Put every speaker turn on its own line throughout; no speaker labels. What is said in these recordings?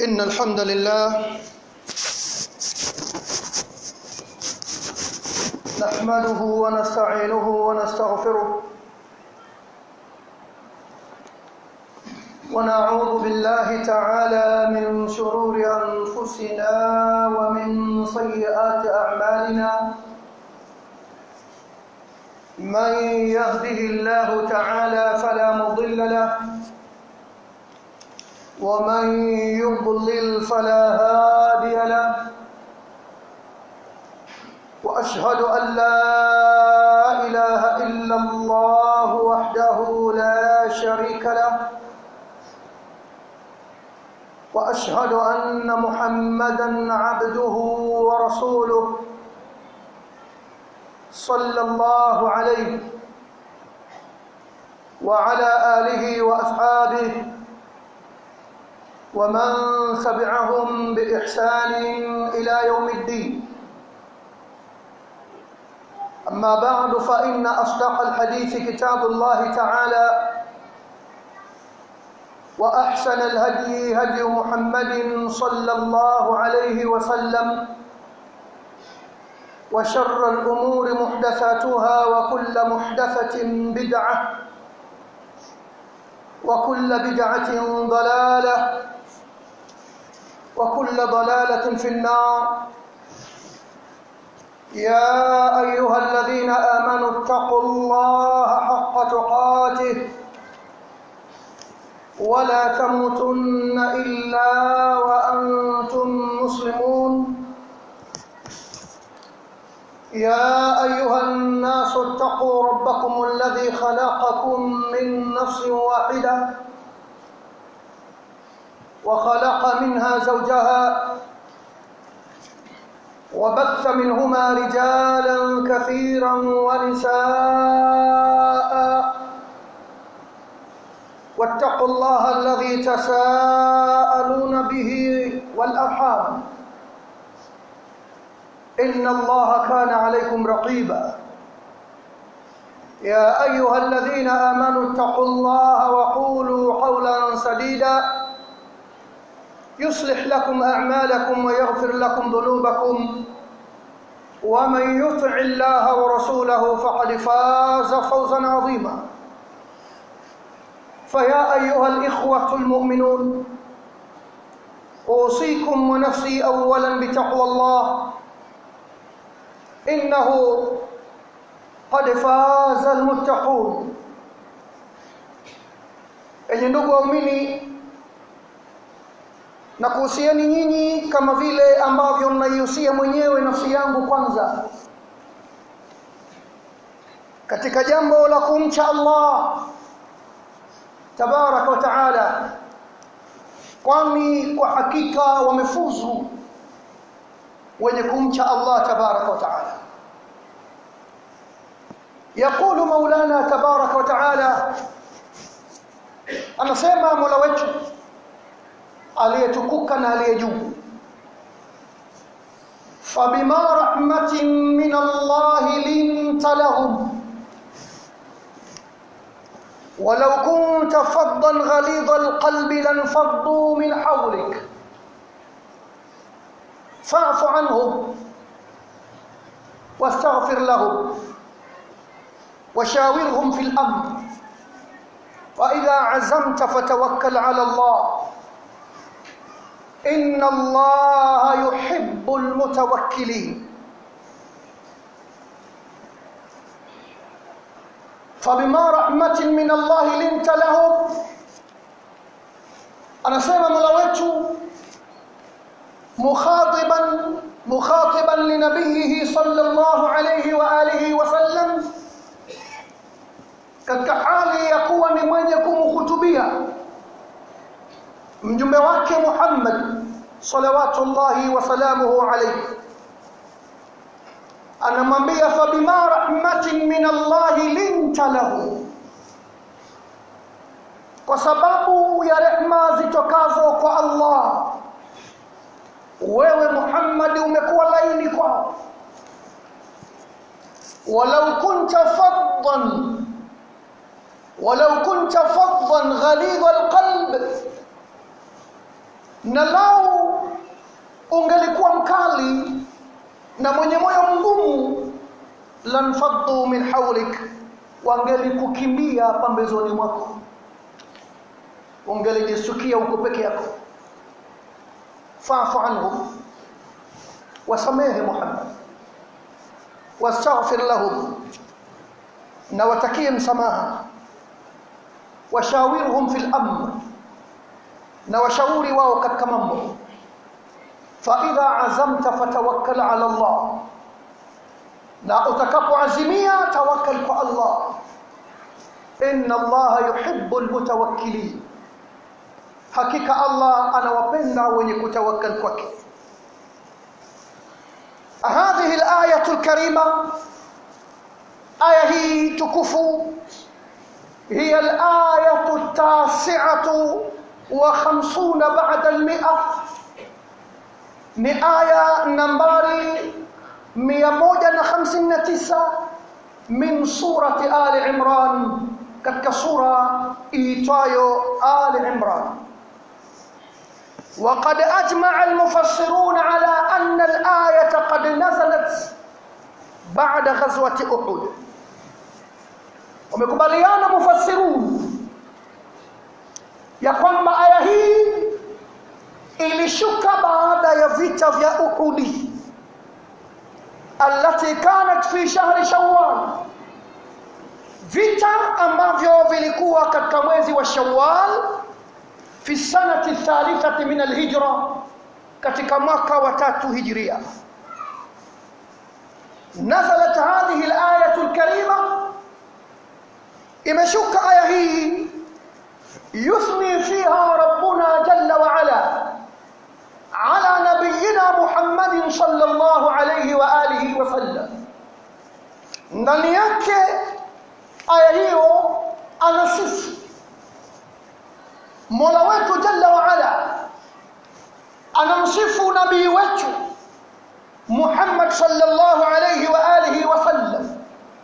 إن الحمد لله نحمده ونستعينه ونستغفره ونعوذ بالله تعالى من شرور أنفسنا ومن سيئات أعمالنا من يهده الله تعالى فلا مضل له ومن يضلل فلا هادي له واشهد ان لا اله الا الله وحده لا شريك له واشهد ان محمدا عبده ورسوله صلى الله عليه وعلى اله واصحابه ومن تبعهم باحسان الى يوم الدين اما بعد فان اصدق الحديث كتاب الله تعالى واحسن الهدي هدي محمد صلى الله عليه وسلم وشر الامور محدثاتها وكل محدثه بدعه وكل بدعه ضلاله وكل ضلاله في النار يا ايها الذين امنوا اتقوا الله حق تقاته ولا تموتن الا وانتم مسلمون يا ايها الناس اتقوا ربكم الذي خلقكم من نفس واحده وخلق منها زوجها وبث منهما رجالا كثيرا ونساء واتقوا الله الذي تساءلون به والارحام ان الله كان عليكم رقيبا يا ايها الذين امنوا اتقوا الله وقولوا قولا سديدا يصلح لكم اعمالكم ويغفر لكم ذنوبكم ومن يطع الله ورسوله فقد فاز فوزا عظيما فيا ايها الاخوه المؤمنون اوصيكم ونفسي اولا بتقوى الله انه قد فاز المتقون enye ndugu waumini na kuhusiani nyinyi kama vile ambavyo naihusia mwenyewe nafsi yangu kwanza katika jambo la kumcha Allah tabaraka wa taala kwani kwa hakika wamefuzu wenye kumcha Allah tabaraka wa taala يقول مولانا تبارك وتعالى anasema mola wetu aliyetukuka na aliye juu fabima rahmatin min Allah linta lahum ولو كنت فظا غليظ القلب لانفضوا من حولك فاعف عنهم واستغفر لهم وشاورهم في الامر واذا عزمت فتوكل على الله ان الله يحب المتوكلين فبما رحمة من الله لنت لهم anasema mola wetu mukhatiban mukhatiban linabiyihi sallallahu alayhi wa alihi wasallam katika hali ya kuwa ni mwenye kumhutubia mjumbe wake Muhammad salawatullahi wa salamuhu alayhi anamwambia fabima rahmatin min Allah linta lahu kwa sababu ya rehma zitokazo kwa Allah wewe Muhammad umekuwa laini kwao walau kunta faddan ولو كنت فظا غليظ القلب na lau ungelikuwa mkali na mwenye moyo mgumu lanfaddu min hawlik wangelikukimbia pambezoni mwako ungelijisukia uko peke yako fa'fu anhum wasamehe Muhammad wastaghfir lahum na watakie msamaha washawirhum fil amr na washauri wao katika mambo fa idha azamta fatawakkal ala Allah na utakapoazimia tawakkal kwa Allah inna Allah yuhibbul mutawakkilin hakika Allah anawapenda wenye kutawakkal kwake هذه الآية الكريمة آية هي تكفو هي الآية التاسعة وخمسون بعد المئة ni aya nambari 159 min surati ali imran katika sura iitwayo ali imran وقد أجمع المفسرون على أن الآية قد نزلت بعد غزوة أحد ومكبليان مفسرون ya kwamba aya hii ilishuka baada ya vita vya Uhudi allati kanat fi shahri Shawwal, vita ambavyo vilikuwa katika mwezi wa Shawwal fi sanati thalithati min alhijra, katika mwaka wa tatu hijria. Nazalat hadhihi alayatu alkarima, imeshuka aya hii يثني فيها ربنا جل وعلا على نبينا محمد صلى الله عليه وآله وسلم ndani yake aya hiyo anasifu mola wetu jalla waala anamsifu nabii wetu muhammad sallallahu alaihi wa alihi wasallam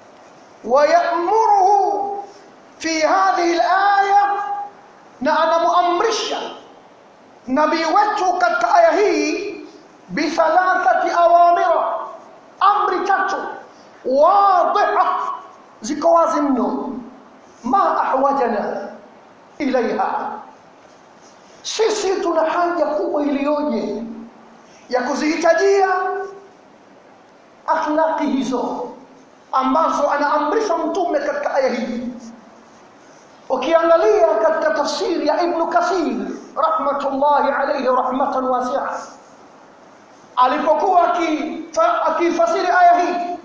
wayamuruhu fi hadhihi alaya na anamuamrisha nabii wetu katika aya hii bithalathati awamira amri tatu wadhiha ziko wazi mno ma ahwajana ilaiha sisi tuna haja kubwa iliyoje ya kuzihitajia akhlaqi hizo ambazo anaamrisha mtume katika aya hii ukiangalia katika tafsiri ya Ibn Kathir rahmatullahi alayhi rahmatan wasi'a alipokuwa akifasiri aya hii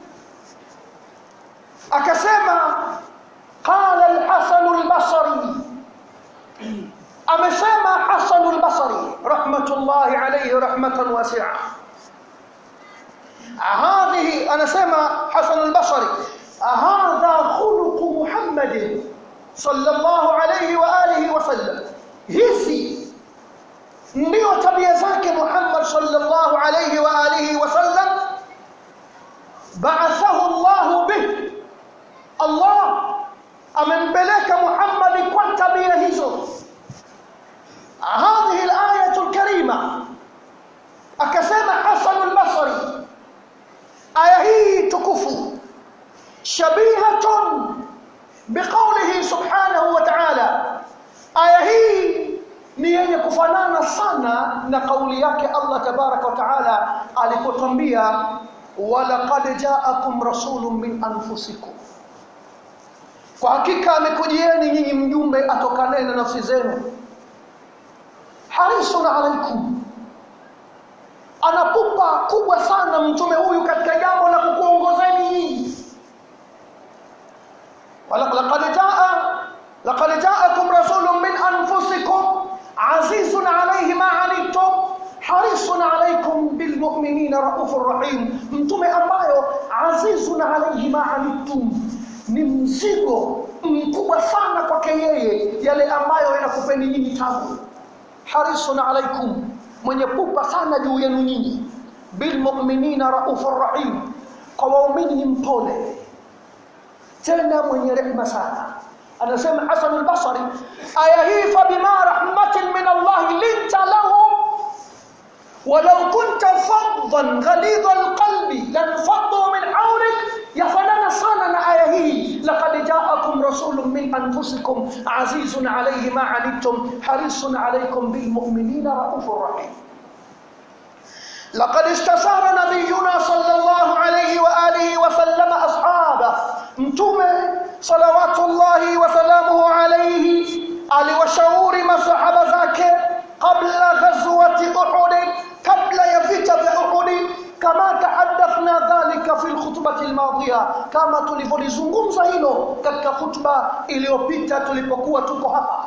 akasema qala al-Hasan al-Basri amesema Hasan al-Basri rahmatullahi alayhi rahmatan wasi'a هذه أنا سمع حسن البصري هذا خلق محمد صلى الله عليه وآله وسلم hizi ndio tabia zake Muhammad sallallahu alayhi wa alihi wasallam ba'athahu Allah bih Allah amempeleka Muhammad kwa tabia hizo هذه الآية الكريمة akasema Hasan al-Basri aya hii tukufu shabihatun biqaulihi subhanahu wa ta'ala aya hii ni yenye kufanana sana na kauli yake Allah tabaraka wa taala alipotwambia walaqad ja'akum rasulun min anfusikum kwa hakika amekujieni nyinyi mjumbe atokanaye na nafsi zenu harisun alaikum anapupa kubwa sana mtume huyu katika jambo la kukuongozeni nyinyi laqad jaa laqad jaakum rasulun min anfusikum azizun alayhi ma anittum harisun alaykum bilmu'minina raufur rahim mtume ambayo azizun alayhi ma anittum ni mzigo mkubwa sana kwake yeye yale ambayo yanakupeni nyinyi tabu harisun alaykum mwenye pupa sana juu yenu nyinyi bilmu'minina raufur rahim kwa waumini ni mpole tena mwenye rehema sana anasema Hasan al-Basri aya hii fa bima rahmatin min Allah linta lahum walau kunta faddan ghalidha alqalbi lanfaddu min hawlik yafanana sana na aya hii laqad ja'akum rasulun min anfusikum azizun alayhi ma anittum harisun alaykum bilmu'minina raufur rahim لقد استشار نبينا صلى الله عليه وآله وسلم أصحابه متومه صلوات الله وسلامه عليه aliwashauri masahaba zake qabla ghazwati Uhud kabla ya vita vya Uhud kama tahaddathna dhalika fi alkhutbati almadhiya kama tulivyolizungumza hilo katika khutba iliyopita tulipokuwa tuko hapa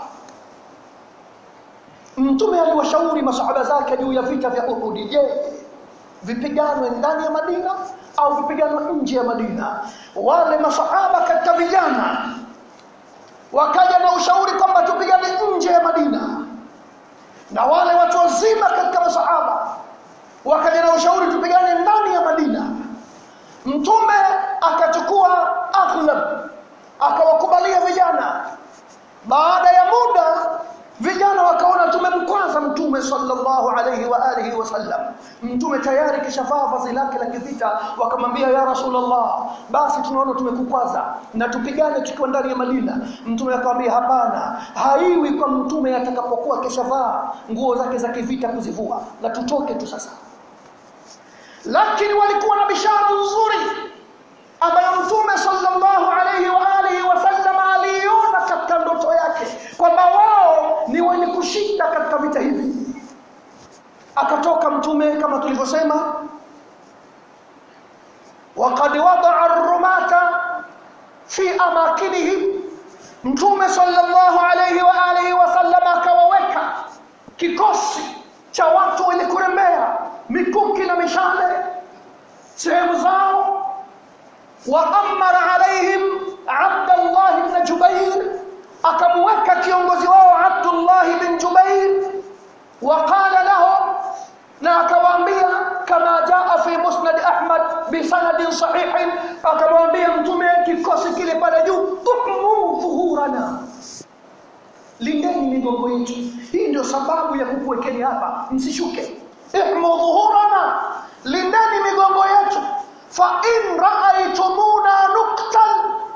mtume aliwashauri masahaba zake juu ya vita vya Uhud je vipiganwe ndani ya Madina au vipiganwe nje ya Madina wale masahaba katika vijana wakaja na ushauri kwamba tupigane nje ya Madina na wale watu wazima katika masahaba wakaja na ushauri tupigane ndani ya Madina mtume akachukua aghlab akawakubalia vijana baada ya muda vijana wakaona tumemkwaza mtume sallallahu alayhi wa alihi wasallam mtume tayari kishavaa vazi lake la kivita wakamwambia ya rasulullah basi tunaona tumekukwaza na tupigane tukiwa ndani ya Madina mtume akamwambia hapana haiwi kwa mtume atakapokuwa kishavaa nguo zake za kivita kuzivua na tutoke tu sasa lakini walikuwa na bishara nzuri ambayo mtume sallallahu alayhi wa alihi wasallam aliona katika ndoto yake kwamba wao ni wenye kushinda katika vita hivi akatoka mtume kama tulivyosema وقد وضع الرماة في أماكنهم mtume sallallahu alayhi wa alihi wasallam akawaweka kikosi cha watu wenye kurembea mikuki na mishale sehemu zao وأمر عليهم عبد الله بن جبير أكموك كيونغوزي واو عبد الله بن جبير وقال لهم ناكوامبيا كما جاء في مسند أحمد بسند صحيح أكوامبيا متومي kikosi kile pale juu tuhmu dhuhurana lindeni migongo yetu hii ndio sababu ya kukuwekeni hapa msishuke ihmu dhuhurana lindeni migongo yetu fa in raaitumuna nuktal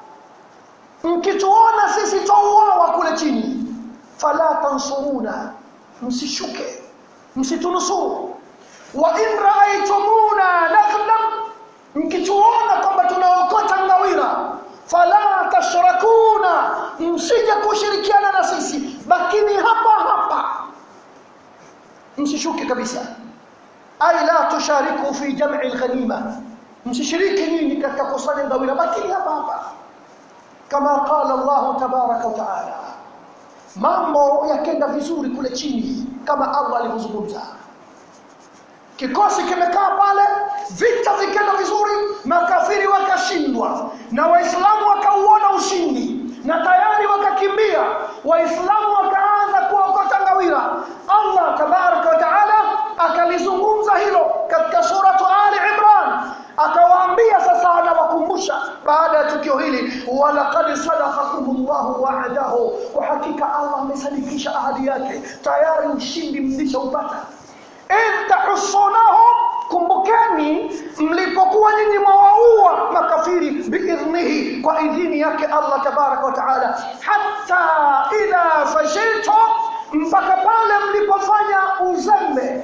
mkituona sisi twauawa kule chini fala tansuruna msishuke msitunusuru wa in raaitumuna naghlam mkituona kwamba tunaokota ngawira fala tashrakuna msije kushirikiana na sisi bakini hapa hapa msishuke kabisa ay la tushariku fi jam'i al-ghanima msishiriki nyinyi katika kusanya ngawira bakini hapa hapa kama qala Allah tabaraka wa taala mambo yakenda vizuri kule chini kama Allah alivyozungumza kikosi kimekaa pale vita vikenda vizuri makafiri wakashindwa na waislamu wakauona ushindi na tayari wakakimbia waislamu wakaanza kuokota ngawira Allah tabaraka wa taala akalizungumza hilo katika suratu Ali Imran akawaambia sasa anawakumbusha baada ya tukio hili walaqad sadaqakumullahu wa'adahu kwa hakika Allah amesadikisha ahadi yake tayari ushindi mlishaupata in tahussunahum kumbukeni mlipokuwa nyinyi mwawaua makafiri biidhnihi kwa idhini yake Allah tabaraka wa taala hatta idha fashiltum mpaka pale mlipofanya uzembe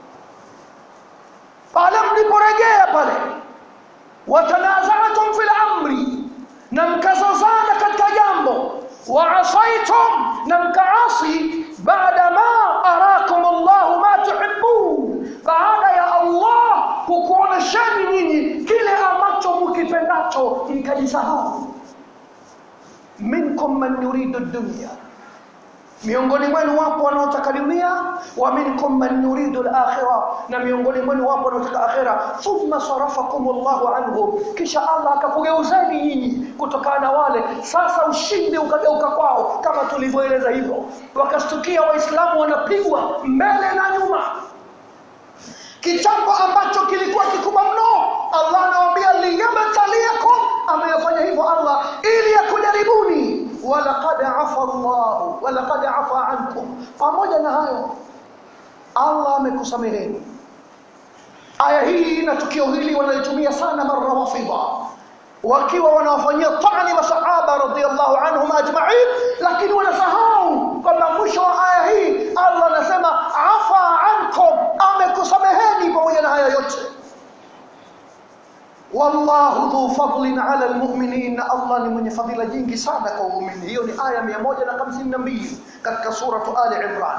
pale mliporejea pale watanazatum fil amri na mkazozana katika jambo waasaitum na mkaasi baada ma arakum Allah ma tuhibbun baada ya Allah kukuoneshani nyinyi kile ambacho mkipendacho mkajisahau minkum man yuridu dunya miongoni mwenu wapo wanaotaka dunia wa minkum man yuridu al-akhirah na miongoni mwenu wapo wanaotaka akhira thumma sarafakum Allahu anhum kisha Allah akakugeuzeni nyinyi kutokana na wale sasa ushindi ukageuka kwao kama tulivyoeleza hivyo wakastukia waislamu wanapigwa mbele na nyuma kichapo ambacho kilikuwa kikubwa mno Allah anawaambia liyabtaliakum ameyafanya hivyo Allah ili yakujaribuni walaqad afa Allah walaqad afa ankum pamoja na hayo Allah amekusameheni aya hii na tukio hili wanalitumia sana marrawafidha wakiwa wanawafanyia tani masahaba radhiallahu anhum ajma'in lakini wanasahau kwamba mwisho wa aya hii Allah anasema afa ankum amekusameheni pamoja na haya yote wallahu dhu fadlin ala almu'minin Allah ni mwenye fadhila nyingi sana kwa waumini hiyo ni aya 152 katika suratu ali imran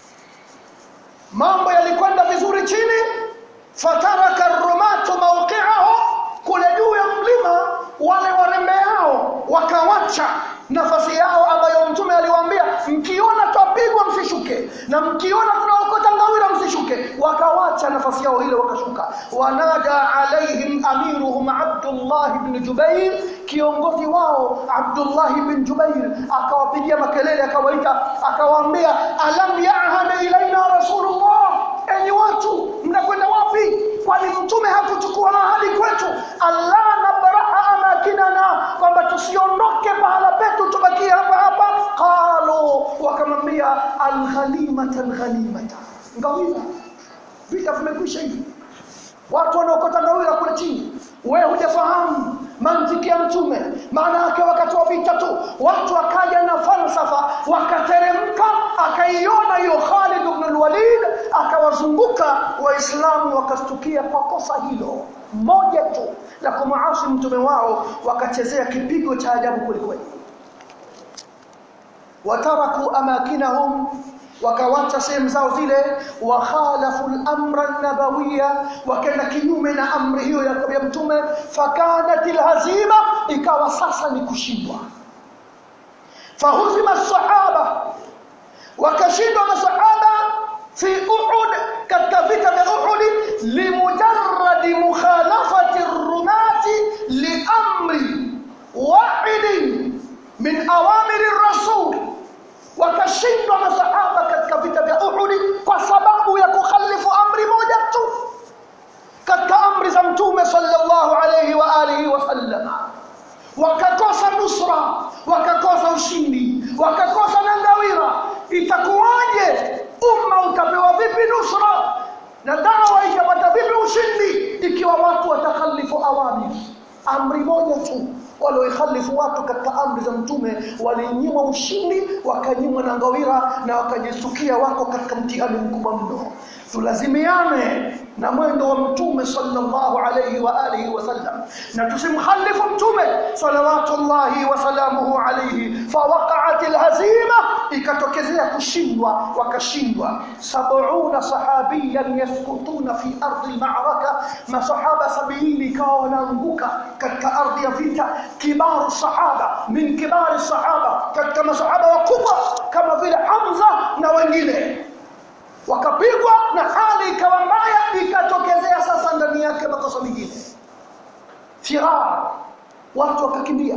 mambo yalikwenda vizuri chini fataraka ar-rumatu mawqi'ahu kule juu ya mlima wale warembeao wakawacha nafasi yao ambayo mtume aliwaambia mkiona twapigwa msishuke na mkiona tunaokota ngawira msishuke wakawacha nafasi yao ile wakashuka wanada alaihim amiruhum Abdullah ibn Jubair kiongozi wao Abdullah ibn Jubair akawapigia makelele akawaita akawaambia alam ya'had ilaina rasulullah enyi watu mnakwenda wapi kwani mtume hakuchukua ahadi kwetu Allah nabraha amakinana kwamba tusiondoke pahala petu tubakie hapa hapa qalu wakamwambia alghanimata alghanimata ngawira vita vimekwisha hivi watu wanaokota ngawira kule chini wewe hujafahamu mantiki ya mtume maana yake wakati wa vita tu watu wakaja na falsafa wakateremka akaiona hiyo Khalid ibn al-Walid akawazunguka waislamu wakastukia kwa kosa hilo moja tu la kumuasi mtume wao wakachezea kipigo cha ajabu kwelikweli wataraku amakinahum wakawacha sehemu zao zile wa khalafu al-amra an-nabawiyya wakaenda kinyume na amri hiyo ya ya mtume fakanat al-hazima ikawa sasa ni kushindwa fahuzima as-sahaba wakashindwa masahaba fi Uhud katika vita vya Uhud limujarrad mukhalafati ar-rumati li amri wahid min awamir ar-rasul wakashindwa masahaba katika vita vya Uhud kwa sababu ya kukhalifu amri moja tu katika amri za mtume sallallahu alayhi wa alihi wasallam wakakosa nusra wakakosa ushindi wakakosa nangawira itakuwaje umma utapewa vipi nusra na dawa itapata vipi ushindi ikiwa watu watakhalifu awamir amri moja tu walioikhalifu watu katika amri za mtume walinyimwa ushindi wakanyimwa na ngawira na wakajisukia wako katika mtihani mkubwa mno tulazimiane na mwendo wa mtume sallallahu alayhi wa alihi wasallam na tusimkhalifu mtume salawatullahi wa salamuhu alayhi fawaqa'at alhazima ikatokezea kushindwa wakashindwa sab'una sahabiyan yaskutuna fi ardi almaraka masahaba sabini ikawa wanaanguka katika ardhi ya vita kibaru sahaba min kibari sahaba katika masahaba wakubwa kama vile Hamza na wengine wakapigwa na hali ikawa mbaya ikatokezea sasa ndani yake makosa mengine firar watu wakakimbia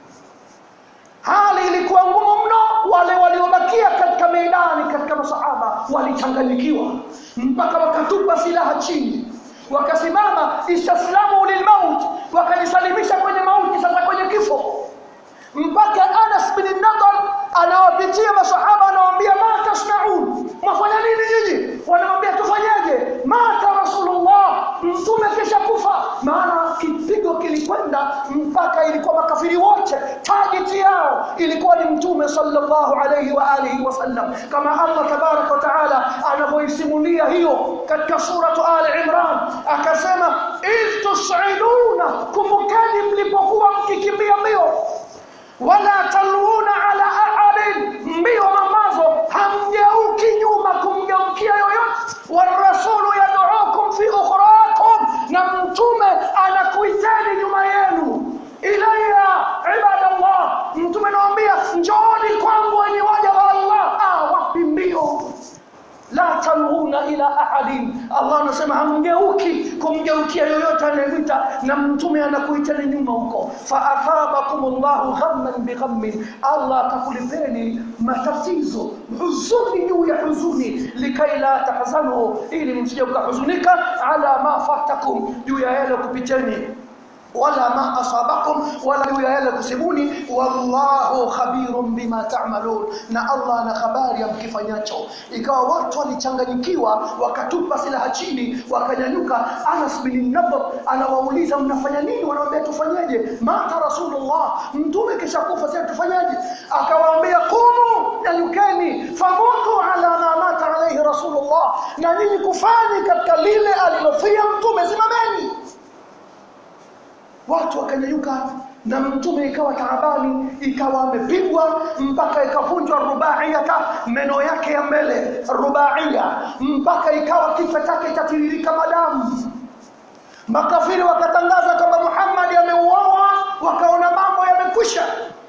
hali ilikuwa ngumu mno wale waliobakia katika meidani katika masahaba walichanganyikiwa mpaka wakatupa silaha chini wakasimama istaslamu lilmaut wakajisalimisha kwenye mauti sasa kwenye kifo mpaka Anas bin Nadar anawapitia masahaba anawaambia ma tasnaun mwafanya nini nyinyi wanamwambia tufanyaje mata rasulullah mtume kisha kufa maana kipigo kilikwenda mpaka ilikuwa makafiri wote target yao ilikuwa ni mtume sallallahu alayhi wa alihi wasallam kama Allah tabarak wa taala anavyoisimulia hiyo katika suratu ali imran akasema iz tusiduna kumbukeni mlipokuwa mkikimbia mbio wala taluna ala ahadin mbio ambazo hamgeuki nyuma kumgeukia yoyote warasulu yad'ukum fi ukhrakum na mtume anakuiteni nyuma yenu ilayya ibadallah mtume anawaambia njooni kwangu wenye waja wa Allah ah wapi mbio la taluna ila ahadin Allah anasema hamgeuki kumgeukia yoyote anayemwita na mtume anakuitani nyuma huko fa athabakumullahu ghamman bighammin Allah atakulipeni matatizo huzuni juu ya huzuni likai la tahzanu ili msije mkahuzunika ala ma fatakum juu ya yale kupiteni wala ma asabakum wala juu ya yale kusibuni wallahu khabirun bima ta'malun na Allah ana habari ya mkifanyacho ikawa watu walichanganyikiwa wakatupa silaha chini wakanyanyuka Anas bin Nadhr anawauliza mnafanya nini wanawaambia tufanyeje mata rasulullah mtume kisha kufa sasa tufanyaje akawaambia qumu nyanyukeni famutu ala ma mata alayhi rasulullah na nyinyi kufani katika lile alilofia mtume simameni watu wakanyanyuka na mtume ikawa taabani ikawa amepigwa mpaka ikavunjwa rubaiyata meno yake ya mbele rubaiya mpaka ikawa kichwa chake chatiririka madamu makafiri wakatangaza kwamba Muhammad ameuawa wakaona mambo yamekwisha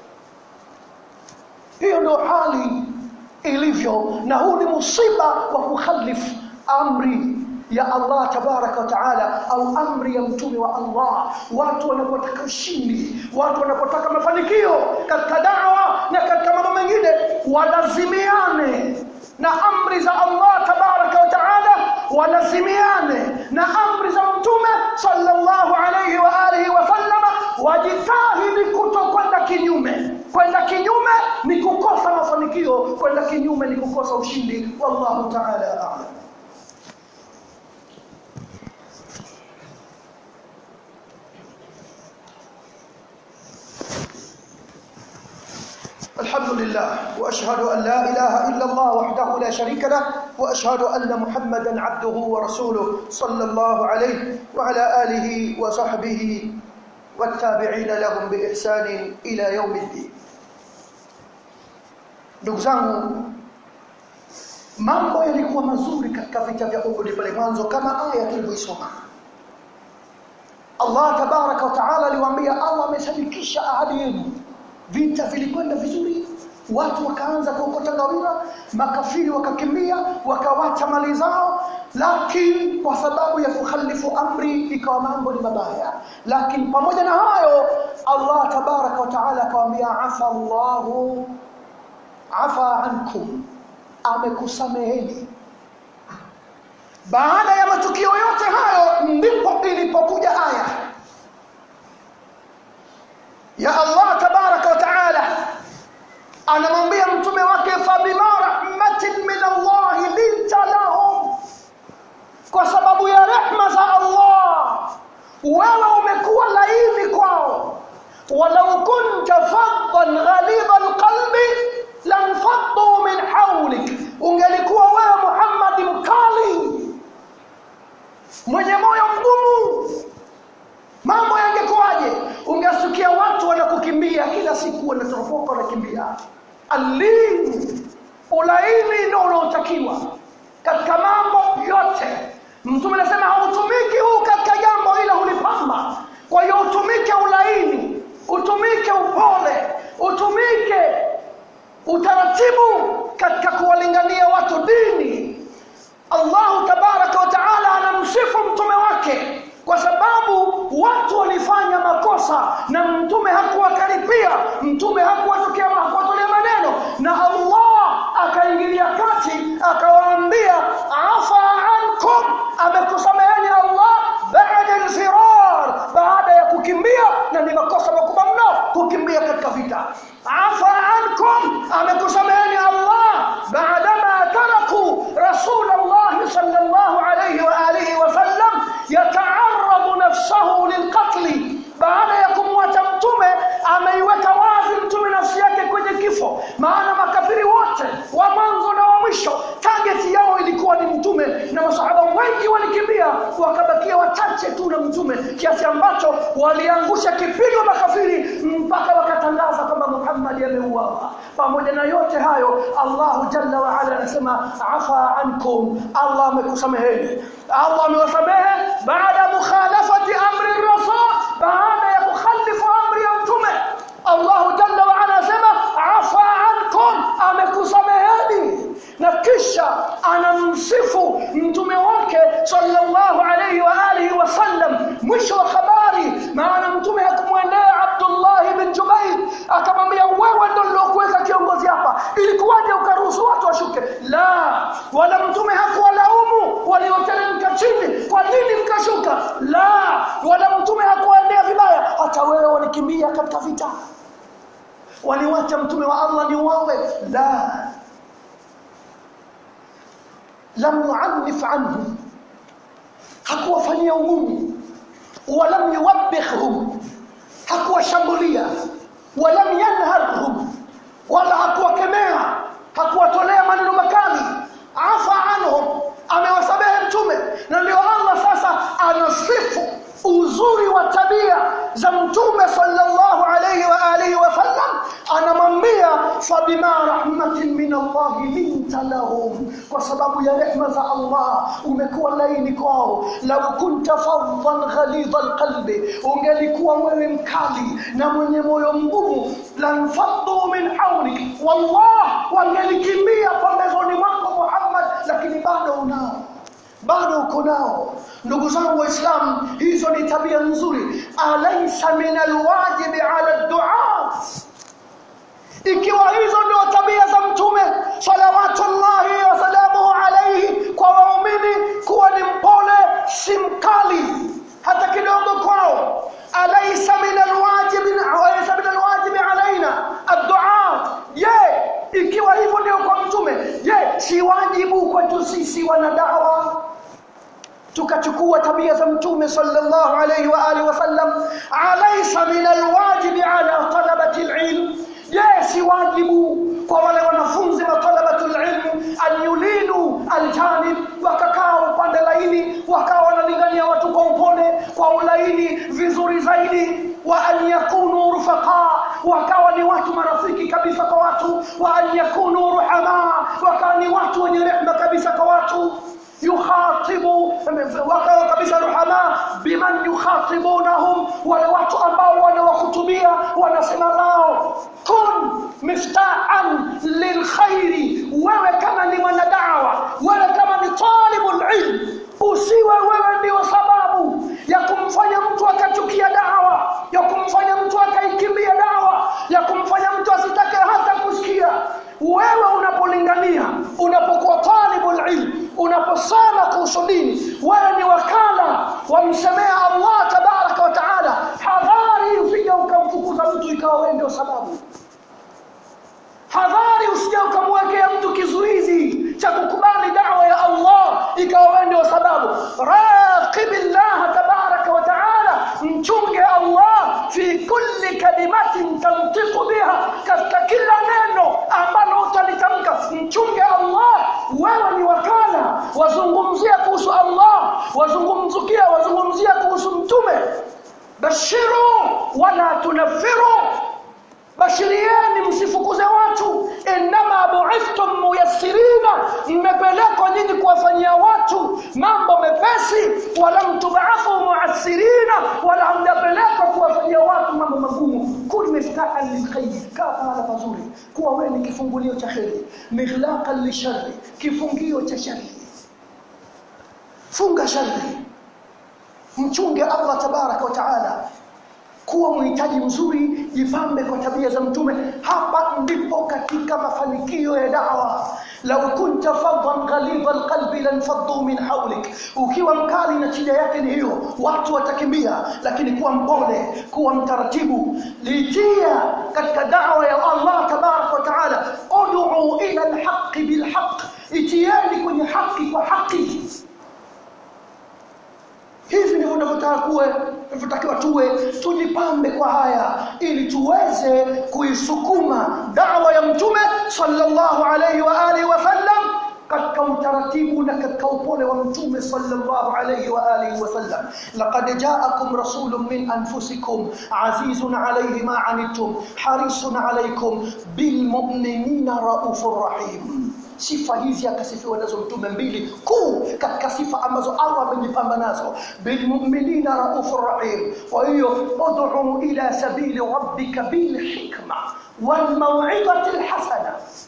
hiyo ndio hali ilivyo na huu ni musiba wa kukhalifu amri ya Allah tabaraka wa taala au amri ya mtume wa Allah watu wanapotaka ushindi watu wanapotaka mafanikio katika dawa na katika mambo mengine walazimiane na amri za Allah tabaraka wa taala walazimiane na amri za mtume sallallahu alayhi wa alihi wa sallama wajitahidi kutokwenda kinyume kwenda kinyume ni kukosa mafanikio kwenda kinyume ni kukosa ushindi wallahu taala a'lam الحمد لله واشهد ان لا اله الا الله وحده لا شريك له واشهد ان محمدا عبده ورسوله صلى الله عليه وعلى اله وصحبه والتابعين لهم باحسان الى يوم الدين ndugu zangu mambo yalikuwa mazuri katika vita vya Uhud pale mwanzo kama aya tulivyoisoma Allah tabaraka wa taala aliwaambia Allah amesadikisha ahadi yenu vita vilikwenda vizuri watu wakaanza kuokota ngawira makafiri wakakimbia wakawacha mali zao lakini kwa sababu ya kukhalifu amri ikawa mambo ni mabaya lakini pamoja na hayo Allah tabaraka wa taala akawaambia afa Allahu afa ankum amekusameheni baada ya matukio yote hayo ndipo ilipokuja aya ya Allah tabaraka wa taala anamwambia mtume wake fabima rahmatin min Allah linta lahum kwa sababu ya rehma za Allah wewe umekuwa laini kwao walau kunta faddan ghalidha alqalbi lanfaddu min hawlik ungelikuwa wewe Muhammad mkali mwenye moyo mgumu mambo yangekuwaje ungesikia watu wanakukimbia kila siku wanatoropoka wanakimbia alini ulaini ndio unaotakiwa katika mambo yote mtume anasema hautumiki huu katika jambo ila hulipamba kwa hiyo utumike ulaini utumike upole utumike utaratibu katika kuwalingania watu dini Allahu tabaraka wa taala anamsifu mtume wake kwa sababu watu walifanya makosa na mtume hakuwakaripia mtume hakuwatokea hakuwatolea maneno na Allah akaingilia kati akawaambia afa ankum amekusameheni Allah baada al-firar baada ya kukimbia na ni makosa makubwa mno kukimbia katika vita afa ankum amekusameheni Allah baada ma taraku rasulullah sallallahu alayhi wa alihi wa sallam yataarradu nafsahu lilqatl baada ya kumwacha mtume ameiweka wazi mtume nafsi yake kwenye kifo maana makafiri wote wa mwanzo na wa mwisho target yao ilikuwa ni mtume na masahaba wengi walikimbia wakabakia wachache tu na mtume kiasi ambacho waliangusha kipigo makafiri mpaka wakatangaza kwamba Muhammad ameuawa pamoja na yote hayo Allahu jalla wa ala anasema afa ankum Allah amekusameheni Allah amewasamehe baada mukhalafati amri rasul baada ya kukhalifu amri ya mtume Allahu jalla wa ala anasema afa ankum amekusameheni na kisha anamsifu mtume wake sallallahu alayhi wa alihi wasallam mwisho wa habari maana mtume hakumwendea Abdullah bin Jubair akamwambia wewe ndio nilokuweka kiongozi hapa ilikuwaje ukaruhusu watu washuke la wala mtume hakuwalaumu walioteremka chini kwa nini mkashuka la wala mtume hakuwaendea vibaya hata wewe walikimbia katika vita waliwacha mtume wa Allah ni wawe la lam yu'annif anhu hakuwafanyia ugumu walam yuwabbikhhum hakuwashambulia walam yanharhum wala hakuwakemea hakuwatolea maneno makali afa anhum amewasamehe mtume na ndio Allah sasa anasifu uzuri wa tabia za mtume sallallahu alayhi wa alihi wasallam anamwambia fabima rahmatin min Allah linta lahum kwa sababu ya rehma za Allah umekuwa laini kwao law kunta faddan ghalidha alqalbi ungelikuwa wewe mkali na mwenye moyo mgumu lanfaddu min hawlik wallah wangelikimbia pembezoni mwako Muhammad lakini bado unao bado uko nao ndugu zangu waislamu hizo ni tabia nzuri alaysa min alwajibi ala duaa ikiwa hizo ndio tabia za mtume salawatullahi wasalamuhu alayhi kwa waumini kuwa ni mpole si mkali hata kidogo kwao alaysa min alwajibi alaysa min alwajibi alaina adduaa je ikiwa hivyo ndio kwa mtume je si wajibu kwetu sisi wanadawa tukachukua tabia za mtume sallallahu alayhi wa alihi wasallam alaysa min alwajibi ala talabati alilm je si wajibu kwa wale wanafunzi matalabatu alilm an yulinu aljanib wakakaa upande laini wakawa wanalingania watu kwa upole kwa ulaini vizuri zaidi wa an yakunu rufaqa wakawa ni watu marafiki kabisa kwa watu wa an yakunu ruhama wakawa ni watu wenye rehma kabisa kwa watu yukhatibu wakawa kabisa ruhama biman yukhatibunahum wale watu ambao wanawahutubia wanasema nao kun miftaan lilkhairi wewe kama ni mwanadawa wewe kama ni talibul ilm usiwe wewe ndio sababu ya kumfanya mtu akachukia dawa ya kumfanya mtu akaikimbia dawa ya kumfanya mtu asitake hata kusikia wewe unapolingania unapokuwa talibul ilm unaposoma kuhusu dini wewe ni wakala wamsemea Allah tabaraka wa taala hadhari usije ukamfukuza mtu ikawa wewe ndio sababu hadhari usije ukamwekea mtu kizuizi cha kukubali dawa ya Allah ikawa wewe ndio sababu raqibillah tabaraka wa taala mchunge Allah fi kulli kalimatin tantiqu biha katika kila neno ambalo utalitamka mchunge Allah wewe ni wakala wazungumzia kuhusu Allah wazungumzukia wazungumzia kuhusu mtume bashiru wala tunaffiru bashirieni msifukuze watu innama bu'ithtum muyassirina mmepelekwa nyinyi kuwafanyia watu mambo mepesi walam tub'athu mu'assirina wala hamjapelekwa kuwafanyia watu mambo magumu kun miftahan lilkhayr kaa pahala pazuri kuwa wewe ni kifungulio cha kheri mighlaqan lisharri kifungio cha shari funga shari mchunge Allah tabaraka wa taala kuwa mhitaji mzuri jipambe kwa tabia za mtume hapa ndipo katika mafanikio ya dawa lau kunta faddan ghalidha alqalbi lanfaddu min hawlik ukiwa mkali na shida yake ni hiyo watu watakimbia lakini kuwa mpole kuwa mtaratibu litia katika dawa ya Allah tabarak wa taala ud'u ila alhaqi bilhaq itieni kwenye haki kwa haki hivi ndivyo tunavyotaka kuwe tunavyotakiwa tuwe tujipambe kwa haya ili tuweze kuisukuma dawa ya mtume sallallahu alayhi wa alihi wasallam katika utaratibu na katika upole wa mtume sallallahu alayhi wa alihi wasallam laqad ja'akum rasulun min anfusikum azizun alayhi ma anittum harisun alaykum bil mu'minina raufur rahim sifa hizi akasifiwa nazo mtume mbili kuu katika sifa ambazo Allah amejipamba nazo bilmu'minina raufur rahim kwa hiyo ud'u ila sabili rabbika bilhikma walmaw'izati alhasana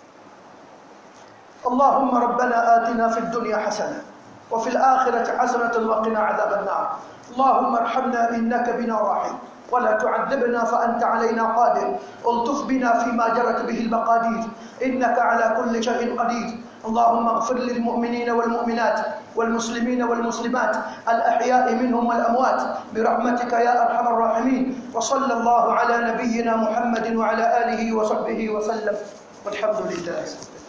اللهم ربنا آتنا في الدنيا حسنة وفي الآخرة حسنة وقنا عذاب النار اللهم ارحمنا إنك بنا راحم ولا تعذبنا فأنت علينا قادر الطف بنا فيما جرت به المقادير إنك على كل شيء قدير اللهم اغفر للمؤمنين والمؤمنات والمسلمين والمسلمات الأحياء منهم والأموات برحمتك يا أرحم الراحمين وصلى الله على نبينا محمد وعلى آله وصحبه وسلم والحمد لله